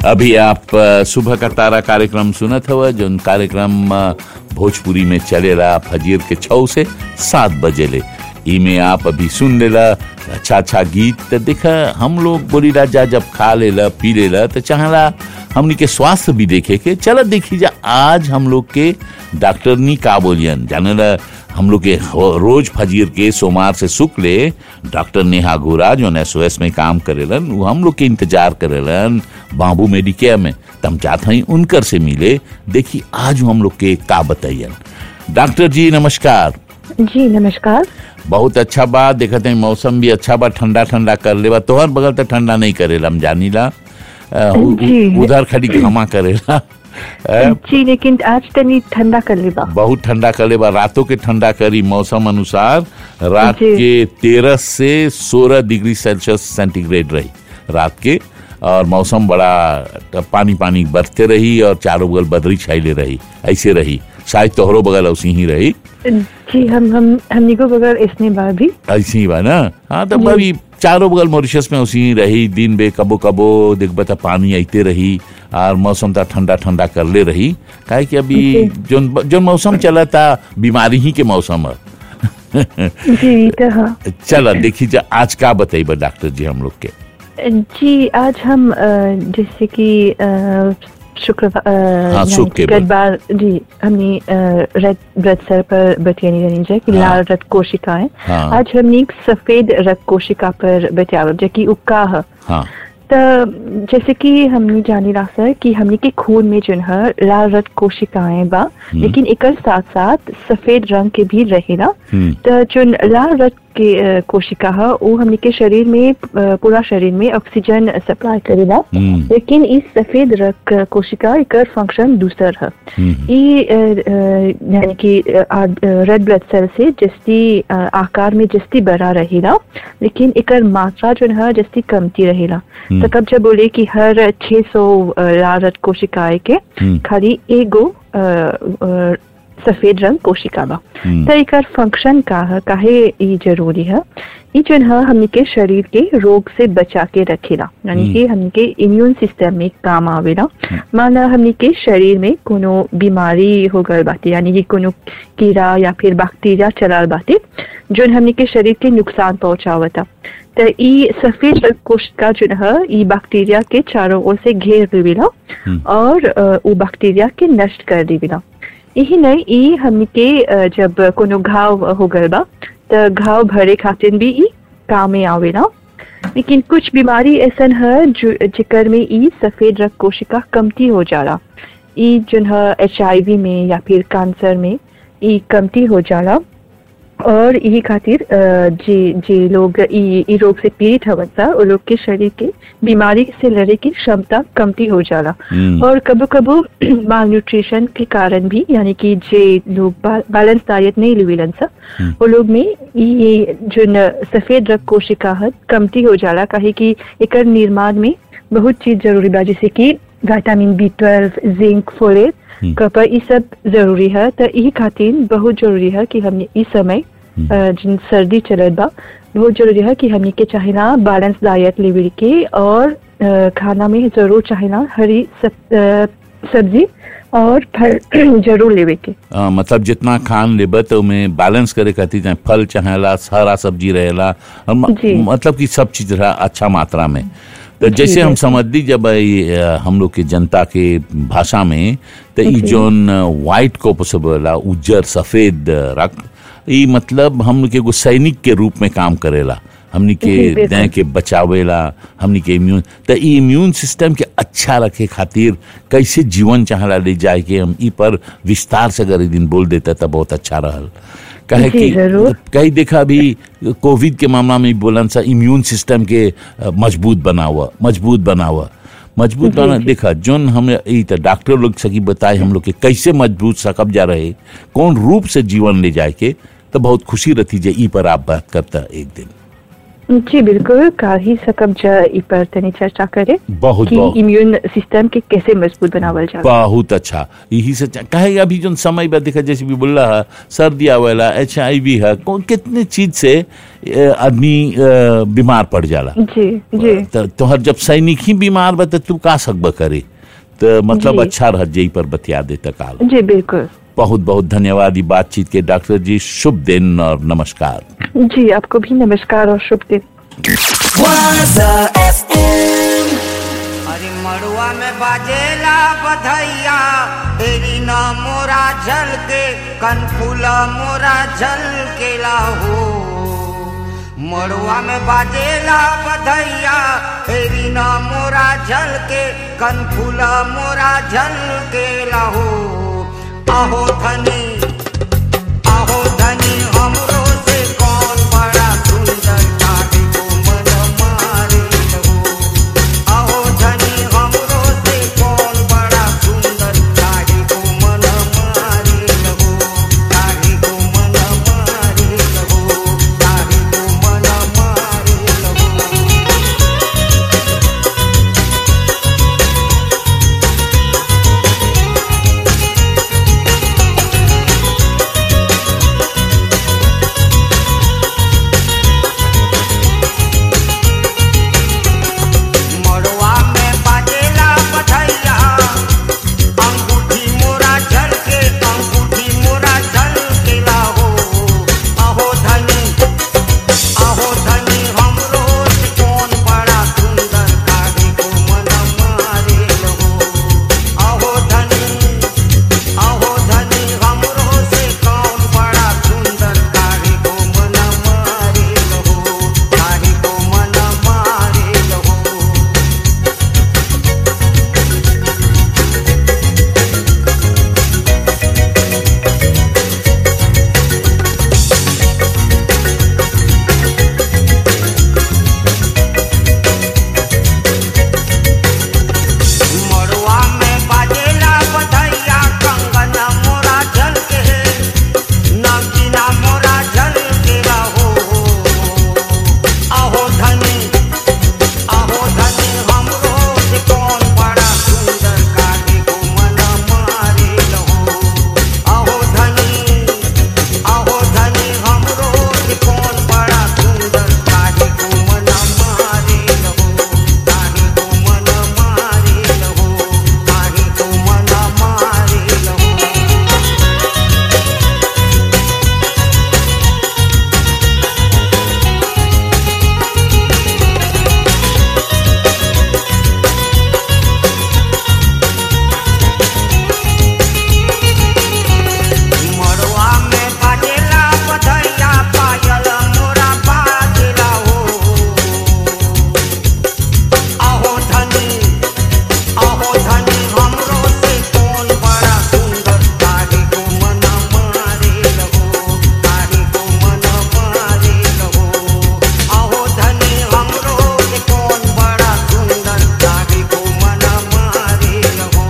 अभी आप अ, सुबह का तारा कार्यक्रम सुनत हव जो कार्यक्रम अ, भोजपुरी में चलेला फजीर के छौ से सात बजे ले इमे आप अभी सुन लेला अच्छा अच्छा गीत तो देखा हम लोग बोलीला जा जब खा लेला पी लेला तो चाहला हमनी के स्वास्थ्य भी देखे के चलो देखी जा आज हम लोग के डॉक्टर नी का बोलियन जाने ला हम लोग के हो- रोज फजीर के सोमवार से शुक्ले डॉक्टर नेहा गोरा जो एस में काम करेलन वो हम लोग के इंतजार करेलन बाबू मेडिकेयर में तम चाहते हैं उनकर से मिले देखी आज वो हम लोग के का बताइयन डॉक्टर जी नमस्कार जी नमस्कार बहुत अच्छा बात देखते हैं मौसम भी अच्छा बा ठंडा ठंडा कर लेबा तोहर बगल तो ठंडा नहीं करेला हम जानीला अ, उ- जी। उ- उधर खड़ी घमा करेला अ, जी लेकिन आज तनी ठंडा कर लेबा बहुत ठंडा कर लेबा रातों के ठंडा करी मौसम अनुसार रात जी। के तेरह से सोलह डिग्री सेल्सियस सेंटीग्रेड रही रात के और मौसम बड़ा पानी पानी बरसते रही और चारों बगल बदरी छाइले रही ऐसे रही शायद तोहरो बगल उसी ही रही जी हम हम हमनी को बगैर इसने बार भी ऐसी ही बा ना हाँ तो जी। अभी चारों बगल मॉरिशस में उसी ही रही दिन बे कबो कबो देखबा त पानी आते रही और मौसम था ठंडा ठंडा कर ले रही काहे कि अभी जी। जो जो मौसम चला था बीमारी ही के मौसम है जी तो हाँ चला देखी जा आज का बताइए डॉक्टर जी हम लोग के जी आज हम अ, जैसे कि अ, शुक्रवार अ, हाँ, यानी शुक्र के कि बाद। बार जी हमने रेड ब्लड सेल पर बतियानी रहनी चाहिए कि हाँ। लाल रक्त कोशिकाएं हाँ। आज हमने एक सफेद रक्त कोशिका पर बतियाव जो कि उक्का है हाँ तो जैसे कि हमने जानी रहा सर कि हमने के खून में जो है लाल रक्त कोशिकाएं बा लेकिन एक साथ साथ सफेद रंग के भी रहेला हम्म, तो जो लाल रक्त के अ, कोशिका है वो हमने के शरीर में अ, पूरा शरीर में ऑक्सीजन सप्लाई करेला हम्म, लेकिन इस सफेद रक्त कोशिका एक फंक्शन दूसर है हम्म, ये अ, अ, यानी कि रेड ब्लड सेल से जस्ती अ, आकार में जस्ती बड़ा रहेला लेकिन एकर मात्रा जो है जस्ती कमती रहेला हम्म। तो तब जब बोले कि हर 600 अ, लाल रक्त कोशिकाएं के हम्म, खाली एगो अ, अ, सफेद रंग कोशिका बा हम्म, तो एकर फंक्शन का है काहे ई जरूरी है ई जो है हमनी के शरीर के रोग से बचा के रखेला यानी हम्म। कि हमनी के इम्यून सिस्टम में काम आवेला माना हमनी के शरीर में कोनो बीमारी हो गल बाटे यानी कि कोनो कीड़ा या फिर बैक्टीरिया चलाल बाटे जो हमनी के शरीर के नुकसान पहुंचावता तो ई सफेद रक्त कोशिका जो है ई बैक्टीरिया के चारों ओर से घेर देवेला हम्म। और अ, उ बैक्टीरिया के नष्ट कर देवेला यही नहीं ई हमनी के अ, जब कोनो घाव हो गल बा तो घाव भरे खातिर भी ई काम में आवेला लेकिन कुछ बीमारी ऐसन है जो जिकर में ई सफेद रक्त कोशिका कमती हो जाला ई जो है एच में या फिर कैंसर में ई कमती हो जाला और यही खातिर अ, जे जे लोग ई ई रोग से पीड़ित हवन सा वो लोग के शरीर के बीमारी से लड़े की क्षमता कमती हो जाला हम्म, और कबो कबो माल न्यूट्रिशन के कारण भी यानी कि जे लोग बैलेंस डाइट नहीं लेवेलन सा हम्म। वो लोग में ये जो न सफेद रक्त कोशिका है कमती हो जाला काहे कि एकर निर्माण में बहुत चीज जरूरी बा जैसे कि vitamin B twelve zinc folate हम्म। कपर ई सब जरूरी है तो यही खातिर बहुत जरूरी है कि हमने इस समय अ, जिन सर्दी चलत बा बहुत जरूरी है कि हमने के चाहेला बैलेंस डाइट लेवे के और अ, खाना में जरूर चाहेला हरी सब, अ, सब्जी और फल जरूर लेवे के अ, मतलब जितना खान लेबे तो में बैलेंस करे खातिर चाहे फल चाहेला हरा सब्जी रहेला और म- जी। मतलब कि सब चीज रहा अच्छा मात्रा में तो जैसे हम समझ ली जब ई, अ, हम लोग के जनता के भाषा में तो ई जी। जोन व्हाइट कोपस बोला उज्जर सफेद रक्त ई मतलब हम के एगो सैनिक के रूप में काम करेला हमनी के जी, बिल्कुल। देह के बचावेला हमनी के इम्यून तो ई इम्यून सिस्टम के अच्छा रखे खातिर कैसे जीवन चाहला ले जाए के हम ई पर विस्तार से अगर एक दिन बोल देता तो बहुत अच्छा रहल कहे जी, कि जरूर। कई देखा अभी कोविड के मामला में बोलन सा इम्यून सिस्टम के अ, मजबूत बना हुआ मजबूत बना हुआ मजबूत जी, बना जी। देखा जोन हम ई त डॉक्टर लोग सकी बताए हम लोग के कैसे मजबूत सकब जा रहे कौन रूप से जीवन ले जाए के तो बहुत खुशी रहती जे ई पर आप बात करता एक दिन जी बिल्कुल कल ही सकब जा ई पर तनी चर्चा करे बहुत कि बहुत इम्यून सिस्टम के कैसे मजबूत बनावल जाए बहुत अच्छा यही से चा- कहे अभी जो समय बा देखा जैसे भी बोल रहा सर्दी आवेला एच आई वी है कौन कितने चीज से अ, आदमी अ, बीमार पड़ जाला जी जी तो तोहर जब सैनिक ही बीमार बा तो तू का सकब करे तो मतलब जी। अच्छा रह जई पर बतिया दे काल जी बिल्कुल बहुत बहुत धन्यवाद ई बातचीत के डॉक्टर जी शुभ दिन और नमस्कार जी आपको भी नमस्कार और शुभ दिन Waza FM. अरे मड़ुआ में बाजेला बधैया तेरी न मोरा जल के कनफुला मोरा जल के लाहो मड़ुआ में बाजेला बधैया तेरी न मोरा जल के कनफुला मोरा जल के लाहो आहो धनी आहो धनी हमरो से कौन बड़ा सुंदर काहे को मन मारे लहो आहो धनी हमरो से कौन बड़ा सुंदर काहे को मन मारे लहो काहे को मन मारे लहो काहे को मन मारे लहो मड़वा में बाजेला बधैया अंगूठी मोरा झल के अंगूठी मोरा झल के लाहो आहो धनी आहो धनी हमरो से कौन बड़ा सुंदर काहे को मन मारे लहो आहो धनी आहो धनी हमरो से कौन बड़ा सुंदर काहे को मन मारे लहो काहे को मन मारे लहो मड़वा में बाजेला बधैया कंगन मोरा झल के नगीना मोरा झल के रहो आहो धनी आहो धनी हमरो से कौन बड़ा सुंदर काहे को मन मारे लहो आहो धनी आहो धनी हमरो से कौन बड़ा सुंदर काहे को मन मारे लहो काहे को मन मारे लहो काहे को मन मारे लहो मड़वा में बाजेला बधैया पायल मोरा बाजेला हो आहो धनी आहो धनी हमरो से कौन बड़ा सुंदर काहे को मन मारे लहो काहे को मन मारे लहो आहो धनी हमरो से कौन बड़ा सुंदर काहे को मन मारे लहो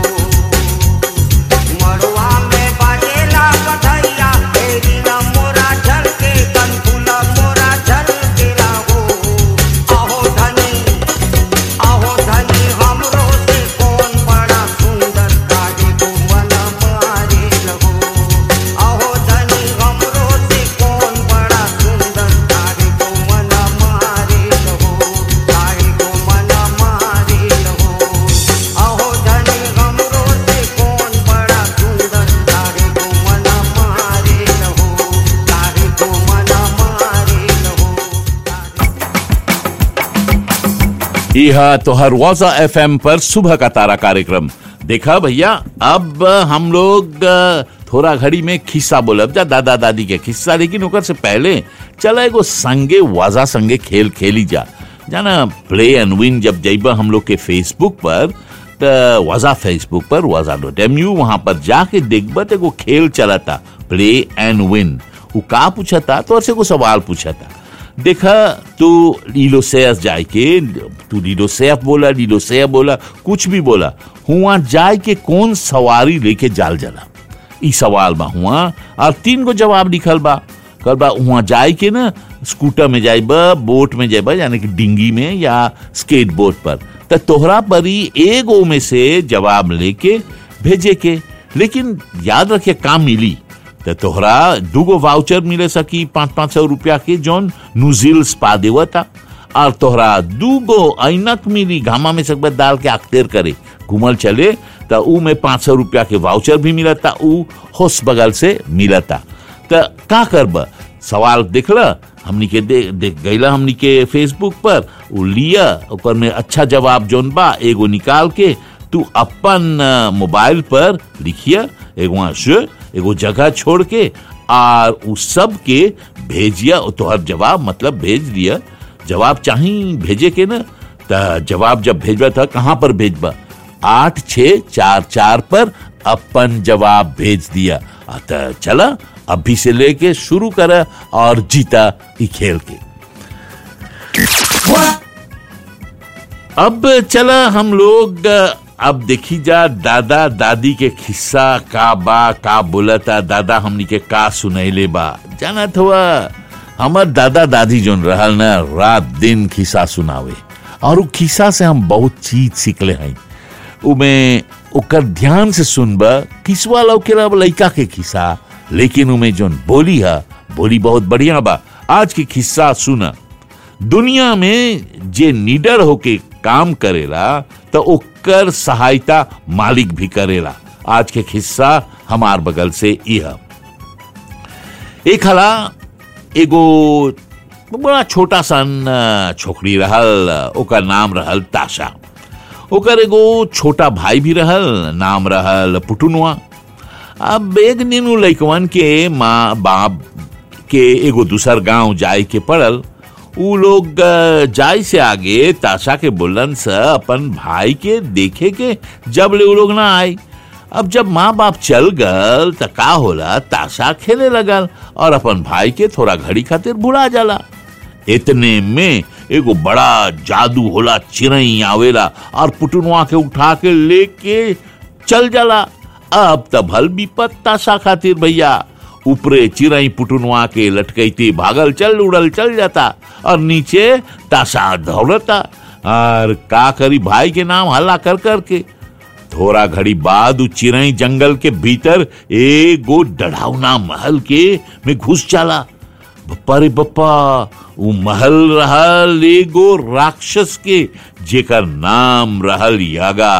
मड़वा में बाजेला बधैया तेरी न मोरा झल के कनफुला मोरा झल के लाहो आहो धनी आहो धनी हमरो से कौन बड़ा सुंदर काहे को मन मारे लहो आहो धनी हमरो से कौन बड़ा सुंदर काहे को मन मारे लहो काहे को मन मारे लहो आहो धनी हमरो से कौन बड़ा सुंदर काहे को मन मारे लहो काहे को मन मारे लहो यह तोहर वाजा एफएम पर सुबह का तारा कार्यक्रम देखा भैया अब हम लोग अ, थोड़ा घड़ी में खिस्सा बोलब जा दादा दादी के खिस्सा लेकिन ओकर से पहले चला एगो संगे वाजा संगे खेल खेली जा जाना प्ले एंड विन जब जइबा हम लोग के फेसबुक पर त वाजा फेसबुक पर वाजा डॉट एम यू वहां पर जाके देखबा त एगो खेल चलता प्ले एंड विन वो का पूछता तो से को सवाल पूछता देखा तू लीलोसेयस जाए के तू लीलोसेफ बोला लीलोसेफ बोला कुछ भी बोला हुआ जाए के कौन सवारी लेके जाल जला ई सवाल बा हुआ और तीन गो जवाब लिखल बा कल बा हुआ जाए के ना स्कूटर में जाइबा बोट में जाइबा यानी कि डिंगी में या स्केट बोर्ड पर त तोहरा परी एगो में से जवाब लेके भेजे के लेकिन याद रखे काम मिली त तोहरा दूगो वाउचर मिले सकी पाँच पाँच सौ रुपया के जौन नुजिल्स पा देवता और तोहरा दूगो ऐनक मिली घामा में सकबत डाल के अख्तेर करे घूमल चले त ऊ में पाँच सौ रुपया के वाउचर भी मिलता ऊ होस बगल से मिलता त का करब सवाल देखला हमनी के दे, देख गईला हमनी के फेसबुक पर उ लिया ओकर में अच्छा जवाब जोन बा एगो निकाल के तू अपन अ, मोबाइल पर लिखिया एगो वहाँ से एगो जगह छोड़ के और उ सब के भेजिया तोहर जवाब मतलब भेज दिया जवाब चाही भेजे के ना त जवाब जब भेजबा था कहाँ पर भेजबा आठ छ चार चार पर अपन जवाब भेज दिया आ त चला अभी से लेके शुरू कर और जीता ई खेल के अब चला हम लोग अब देखी जा दादा दादी के खिस्सा का बा का बोलता दादा हमनी के का सुनैले बा जानत हुआ हमर दादा दादी जोन रहल ना रात दिन खिस्सा सुनावे और उ खिस्सा से हम बहुत चीज सीखले हैं उमे ओकर ध्यान से सुनबा किसवा लौकेला लइका के खिस्सा लेकिन उमे जोन बोली है बोली बहुत बढ़िया बा आज के खिस्सा सुना दुनिया में जे निडर होके काम करेला तो ओकर सहायता मालिक भी करेला आज के खिस्सा हमार बगल से यह एक हला एगो बड़ा छोटा सन अ, छोकरी रहल ओकर नाम रहल ताशा ओकर एगो छोटा भाई भी रहल नाम रहल पुटुनुआ अब एक दिन उ लइकवन के माँ बाप के एगो दूसर गांव जाए के पड़ल उ लोग अ, जाय से आगे ताशा के बोलन से अपन भाई के देखे के जब ले उ लोग ना आए अब जब माँ बाप चल गल त का होला ताशा खेले लगल और अपन भाई के थोड़ा घड़ी खातिर भुला जाला इतने में एगो बड़ा जादू होला चिरई आवेला और पुटुनवा के उठा के लेके चल जाला अब त भल विपत ताशा खातिर भैया ऊपरे चिरई पुटुनवा के लटकैती भागल चल उड़ल चल जाता और नीचे ताशा दौड़ता और का करी भाई के नाम हल्ला कर कर के थोड़ा घड़ी बाद उ चिरई जंगल के भीतर एगो डढ़ावना महल के में घुस जाला बप्पा रे बप्पा उ महल रहल एगो राक्षस के जेकर नाम रहल यागा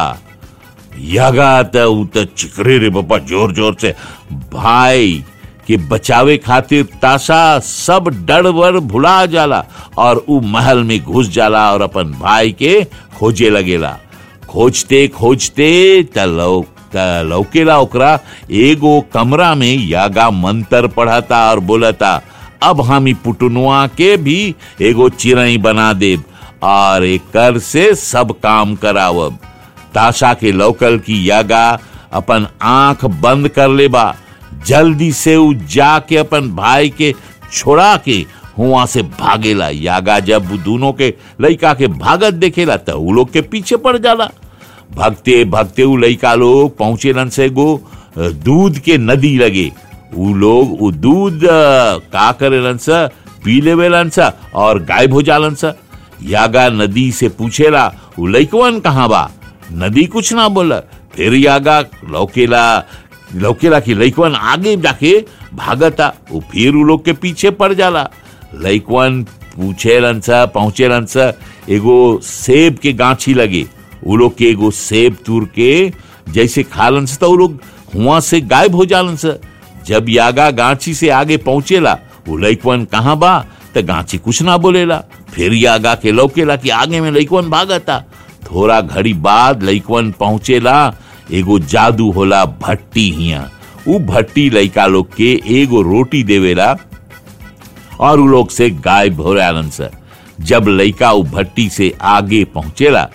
यागा त उ त चिकरे रे बप्पा जोर जोर से भाई के बचावे खातिर ताशा सब डर वर भुला जाला और उ महल में घुस जाला और अपन भाई के खोजे लगेला खोजते खोजते त लौ त लौकेला ओकरा एगो कमरा में यागा मंत्र पढ़ता और बोलता अब हम ई पुटुनुआ के भी एगो चिरई बना देब और एकर से सब काम करावब ताशा के लौकल की यागा अपन आंख बंद कर लेबा जल्दी से उ जाके अपन भाई के छोड़ा के हुआ से भागेला यागा जब उ दोनों के लइका के भागत देखेला त उ लोग के पीछे पड़ जाला भगते भगते उ लइका लोग पहुंचेलन से गो अ, दूध के नदी लगे उ लोग उ दूध अ, का करेलन सा पी लेवेलन सा और गायब हो जालन सा यागा नदी से पूछेला उ लइकवन कहाँ बा नदी कुछ ना बोला फिर यागा लौकेला लौकेला की लइकवन आगे जाके भागता वो फिर उ लोग के पीछे पड़ जाला लइकवन पूछेलन सा पहुंचेलन सा एगो सेब के गांछी लगे उ लोग के एगो सेब तुर के जैसे खालन से तो उ लोग हुआ से गायब हो जालन से जब यागा गांची से आगे पहुंचेला वो लइकवन कहाँ बा त गांची कुछ ना बोलेला फिर यागा के लौकेला कि आगे में लइकवन भागता थोड़ा घड़ी बाद लइकवन पहुंचेला एगो जादू होला भट्टी हिया उ भट्टी लइका लोग के एगो रोटी देवेला और उ लोग से गायब हो रहलन से जब लइका उ भट्टी से आगे पहुंचेला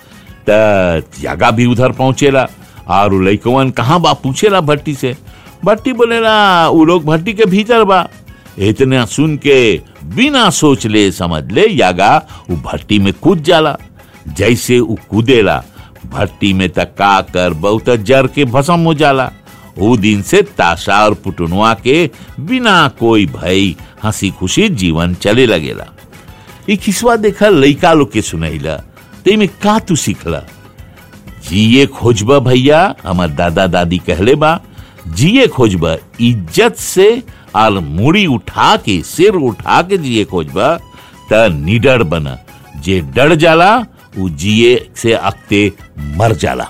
त यागा भी उधर पहुंचेला और उ लइकवन कहाँ बा पूछेला भट्टी से भट्टी बोलेला उ लोग भट्टी के भीतर बा इतना सुन के बिना सोच ले समझ ले यागा उ भट्टी में कूद जाला जैसे उ कूदेला भट्टी में त का कर बहुत जर के भस्म हो जाला वो दिन से ताशा और पुटनुआ के बिना कोई भय हंसी खुशी जीवन चले लगेला ई खिसवा देखा लइका लोग के सुनैला ते में का तू सीखला जिए खोजबा भैया हमार दादा दादी कहले बा जिए खोजबा इज्जत से और मुड़ी उठा के सिर उठा के जिए खोजबा त निडर बना जे डर जाला उ जिए से अक्ते मर जाला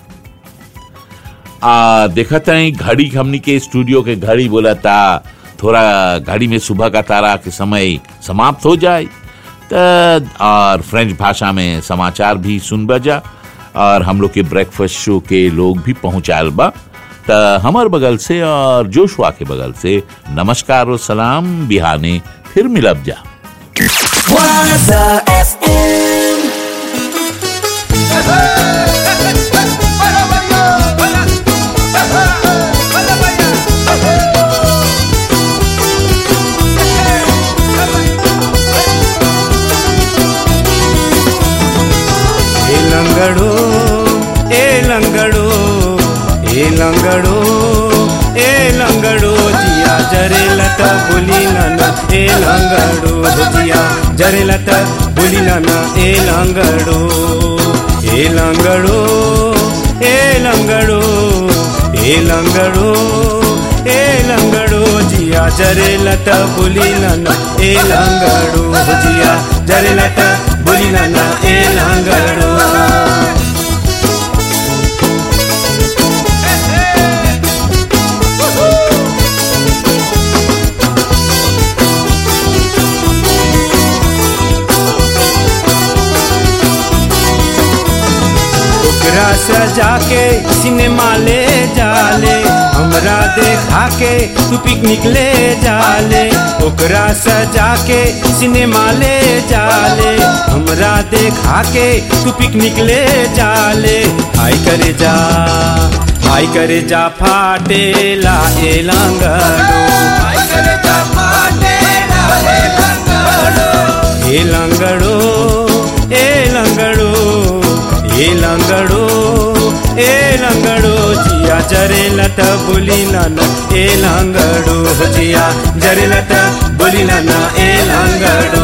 आ देखा था घड़ी हमनी के स्टूडियो के घड़ी बोला था थोड़ा घड़ी में सुबह का तारा के समय समाप्त हो जाए त और फ्रेंच भाषा में समाचार भी सुन बजा और हम लोग के ब्रेकफास्ट शो के लोग भी पहुंचाल बा त हमार बगल से और जोशुआ के बगल से नमस्कार और सलाम बिहाने फिर मिलब जा Waza FM. ए लंगड़ो ए लंगड़ो ए लंगड़ो ए लंगड़ो जिया जरे लता बोली नाना ए लंगड़ो जिया जरे लता बोली नाना ए लंगड़ो ए लंगड़ो ए लंगड़ो ए लंगड़ो ए लंगड़ो जिया जरे लता बोली नाना ए लंगड़ो जिया जरे लता बोली नाना ए लंगड़ो ओकरा सजा के सिनेमा ले जाले हमरा देखा के तू पिकनिक ले जाले ओकरा सजा के सिनेमा ले जाले हमरा देखा के तू पिकनिक ले जाले हाय करे जा हाय करे जा फाटेला ए लंगड़ो हाय करे जा फाटेला ए लंगड़ो ए लंगड़ो ए लंगड़ो ए लंगड़ो ए लंगड़ो जिया जरे लत बोली नाना ए लंगड़ो जिया जरे लत बोली नाना ए लंगड़ो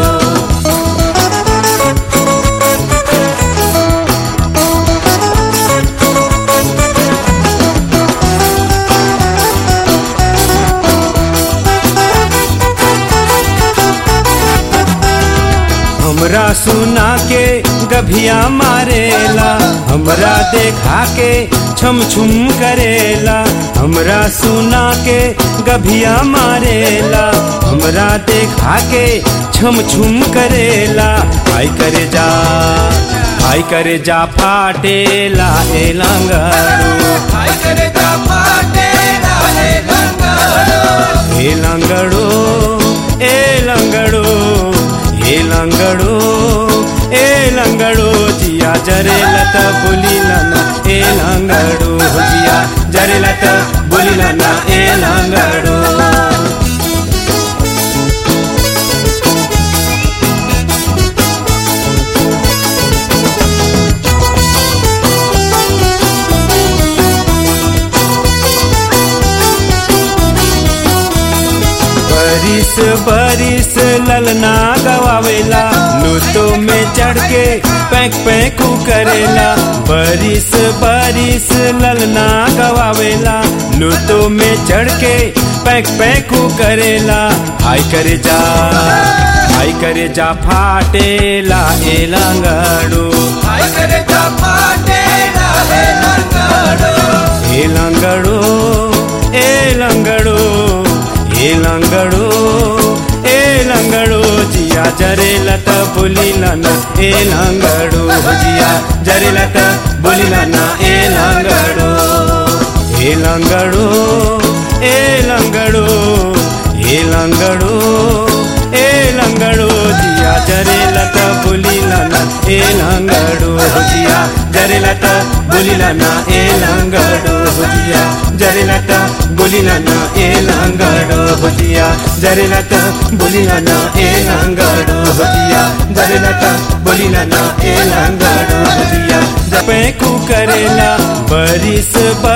हमरा सुना के गभिया मारेला हमरा देखा के छम छुम करेला हमरा सुना के गभिया मारेला हमरा देखा के छम छुम करेला आई करे जा आई करे जा फाटेला ए लंगड़ो आई करे जा फाटेला ए लंगड़ो ए लंगड़ो ए लंगड़ो ए लंगड़ो ए लंगड़ो जिया जरे लता बोली लाना ए लंगड़ो जिया जरे लता बोली लाना ए लंगड़ो बरिस बरिस ललना गवावेला लूटो में चढ़ के पैक पैकू करेला बरिस बरिस ललना गवावेला लूटो में चढ़ के पैक पैकू करेला हाय करे जा हाय करे जा फाटेला ए लंगड़ो हाय करे जा फाटेला ए लंगड़ो ए लंगड़ो ए लंगड़ो ए लंगड़ो ए लंगड़ो जिया जरे लता बोली लाना ए लंगड़ो जिया जरे लता बोली लाना ए लंगड़ो ए लंगड़ो ए लंगड़ो ए लंगड़ो ए लंगड़ो जिया जरे लता बोली लाना ए लंगड़ो जिया जरे लता बोली लाना ए लंगड़ो जिया जरे लता बोली लाना ए लंगड़ो जिया जरे लता बोली लाना ए लंगड़ो जिया जरे लता बोली लाना ए लंगड़ो जिया जपे कु करेला बरिस बर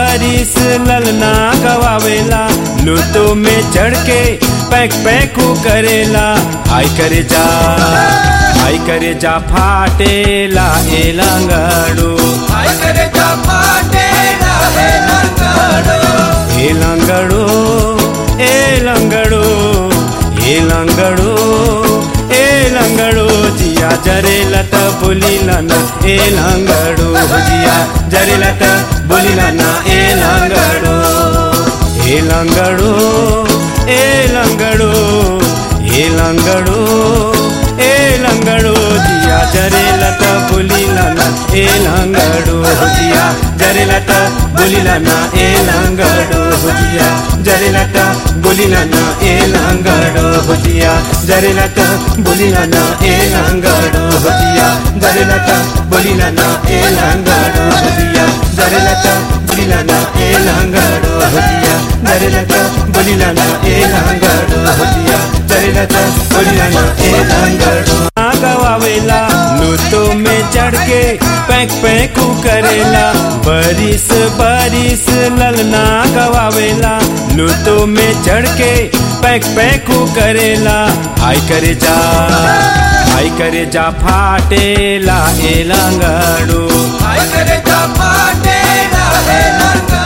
बरिस ललना गवावेला लूटो में चढ़ के पैक पैकू करेला हाय करे जा हाय करे जा फाटेला ए लंगड़ो हाय करे जा फाटेला ए लंगड़ो ए लंगड़ो ए लंगड़ो ए लंगड़ो ए लंगड़ो जिया जरेला त बोलिला ना ए लंगड़ो जिया जरेला त बोलिला ना ए लंगड़ो ए लंगड़ो ए लंगड़ो ए लंगड़ो ए लंगड़ो जिया जरेला त बोलिला ना ए लंगड़ो जिया जरेला त बोलिला ना ए लंगड़ो जिया जरेला त बोलिला ना ए लंगड़ो जिया जरेला त बोलिला ना ए लंगड़ो जिया जरेला त बोलिला ना ए लंगड़ो जिया जरेला त बोलिला ना ए लंगड़ो जिया जरेला त बोलिला ना ए लंगड़ो जिया जरेला त बोलिला ना ए लंगड़ो गवावेला लूटो में चढ़ के पैक पैकू करेला बरिस बरिस ललना गवावेला लूटो में चढ़ के पैक पैकू करेला हाय करे जा हाय करे जा फाटेला ए लंगड़ो हाय करे जा फाटेला ए लंगड़ो